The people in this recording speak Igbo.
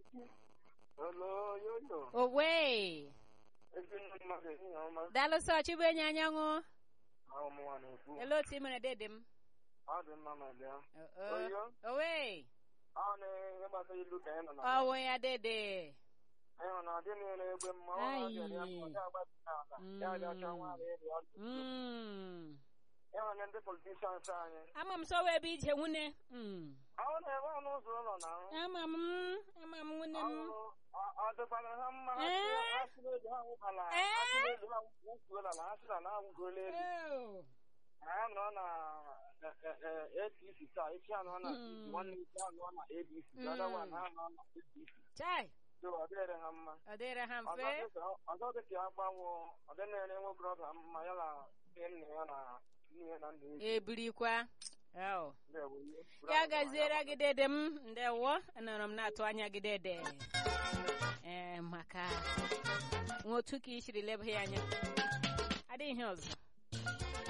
Hello, yoyo. owe Ezinne mmadụ ehihie ọma. daalụ sọ chibu enyi anyanwụ Ahụ m nwa na-ekwu. ele otu ị mere dede m Ọ dị mma ma bịa. O- o- Oyo. owe Ọ na ihe gbasara ilu ka anyị nọ na. ọwụ ya dede Anyị nọ na ọ dị na-ere egbe mma. Ọ na-abịa ya ọ ga-agbazi n'ala. Ya abịa chọọ nwa ala eri ọdụ. Mm. E nwere ndị politishans anyị. ama m sọ wee ebe ije nwune Mm. Ọ na-ebe ọnụ ụzọ ụlọ na ahụ. ama m ama m nwune m Ọ dịkwara ha mma ha Ee. sị- ha sị n'elu ha nwụkwala ha Ee. sị n'elu ha nwụkwuola na ha sị na ha nwụgola elu. Oh. ha nọ na eh, eh, eh, APC taa echi ha nọ na Mm. PDP, nwanne echi ha nọ na ABC the other one ha nọ na APC chai so ọ dịrị ha mma ọ dịrị ha Ọzọ mfe dịka- ọzọ dịka ya gbanwo ọ dị na-ere nwokorobịa mma ya na nne nna ya na nne ya na nna ya ebirikwa Oh. ndewo ihe. ya gaziere gị dede m ndewo anọrọ m na-atụ anya gị dede ee maka nwa otu ka i siri leba ya anya adịghị ihe ọzọ